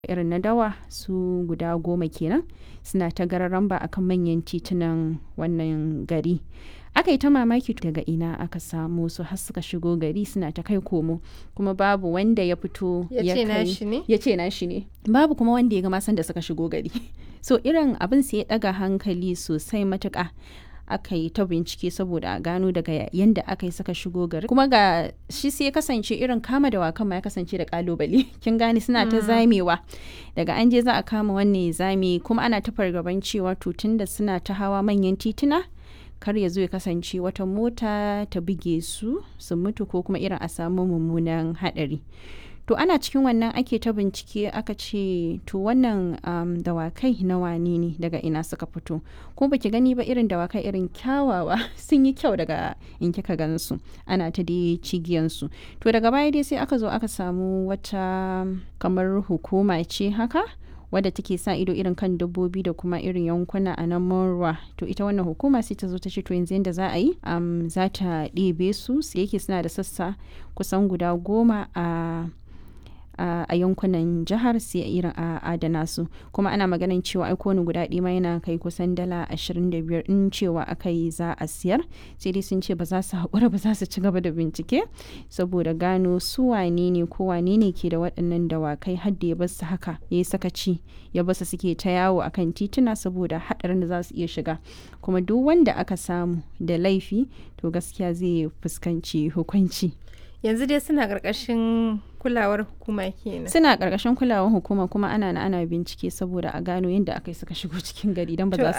irin na dawa su guda goma kenan suna ta gararamba akan manyan titunan wannan gari aka yi ta mamaki daga ina aka samu su har suka shigo gari suna ta kai komo kuma babu wanda ya fito Ya ce kai- nashi ne? ya ce nashi ne babu kuma wanda ya ga masan da suka shigo gari so irin abin sai ya daga hankali sosai matuka aka yi ta bincike saboda a gano daga yadda aka yi suka shigo gari kuma ga shi sai ya kasance irin kama da wakan ma ya kasance da kalubale kin gane suna ta zamewa daga an je za a kama wannan ya zame kuma ana ta fargaban cewa to tunda suna ta hawa manyan tituna kar ya zo ya kasance wata mota ta buge su su mutu ko kuma irin a samu mummunan hadari to ana cikin wannan ake ta bincike aka ce to wannan um, dawakai na wane ne daga ina suka fito ko baki gani ba irin dawakai irin kyawawa sun yi kyau daga in kika gansu ana ta dai cigiyansu to daga baya dai sai aka zo aka samu wata kamar hukuma ce haka wadda take sa ido irin kan dabbobi da kuma irin yankuna a nan Morwa to ita wannan hukuma sai ta zo ta ce to yanzu yadda za a yi um, za ta ɗebe su sai yake suna da sassa kusan guda goma a a a yankunan jihar sai irin a adana su kuma ana maganin cewa ai kowane guda ɗaya ma yana kai kusan dala 25 in cewa aka yi za a siyar sai dai sun ce ba za su haƙura ba za su ci gaba da bincike saboda gano su wane ne ko wane ne ke da waɗannan dawakai har da ya bar su haka ya yi sakaci ya bar su suke ta yawo akan tituna saboda haɗarin da za su iya shiga kuma duk wanda aka samu da laifi to gaskiya zai fuskanci hukunci Yanzu dai suna ƙarƙashin kulawar hukuma kenan. suna ƙarƙashin kulawar hukuma kuma ana na ana bincike saboda a gano yadda aka yi suka shigo cikin gari don ba To, za su